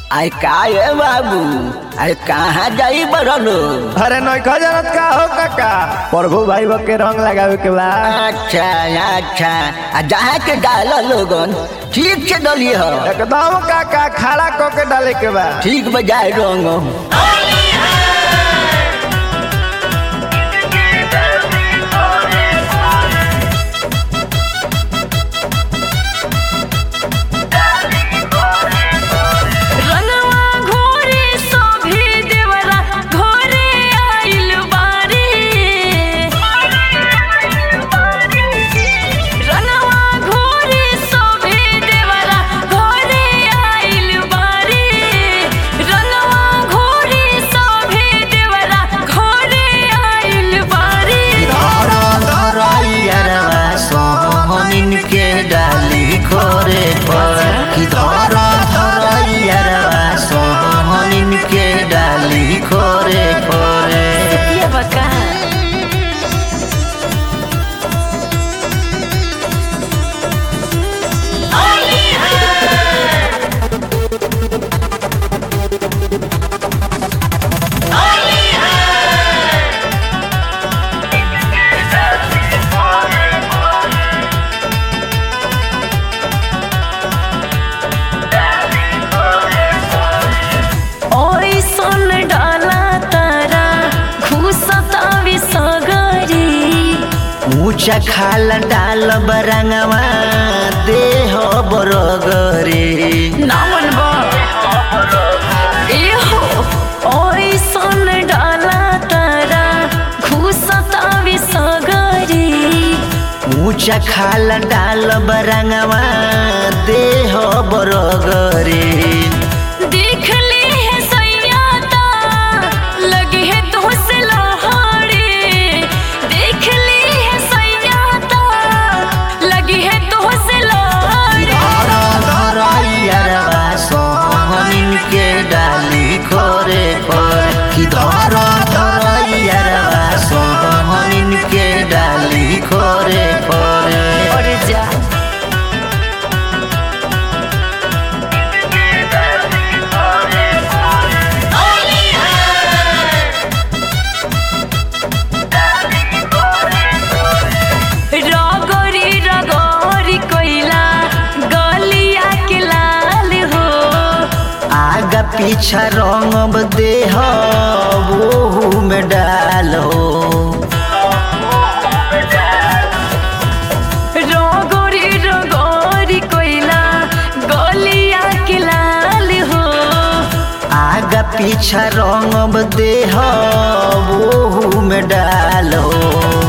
अरे का ये बाबू अरे कहाँ जाई बरलो अरे नौका जानत का हो काका प्रभु भाई बा के रंग लगावे के बा अच्छा अच्छा आ जहाँ के डाल लोगन ठीक से डलिए हो एकदम काका खड़ा क के डाले के बा ठीक बजाय रंग रंगवा घोरे सोभे देवरा घोरे आइल बारी रंगवा घोरे सोभे देवरा घोरे आइल बारी रंगवा घोरे सोभे देवरा घोरे आइल बारी सोहनिन के डाली खोरे पर कि धर धरैया सोहनिन के डाली खोरे खोरे ये बका ओइसन डाला तारा घुसता विसगरी ऊंचा खाल डाल बरंगवा देह बरगरे नामन बा एहो ओइसन डाला तारा घुसता विसगरी ऊंचा खाल डाल बरंगवा देह बरगरे देख ले है सैयाता लगे है तो से लहाड़े देख ले है सैयाता लगे है तो से लहाड़े सोहनिन के डाली खोरे खोरे कि धर धरैया सोहनिन के डाली खोरे खोरे और जा रगरी रगरी कोइला गलिया के लाल हो आगा पीछा रंग देह ओहू में डालो रगरी रगरी कोइला गलिया के लाल हो आगा पीछा रंग देह ओहू में डालो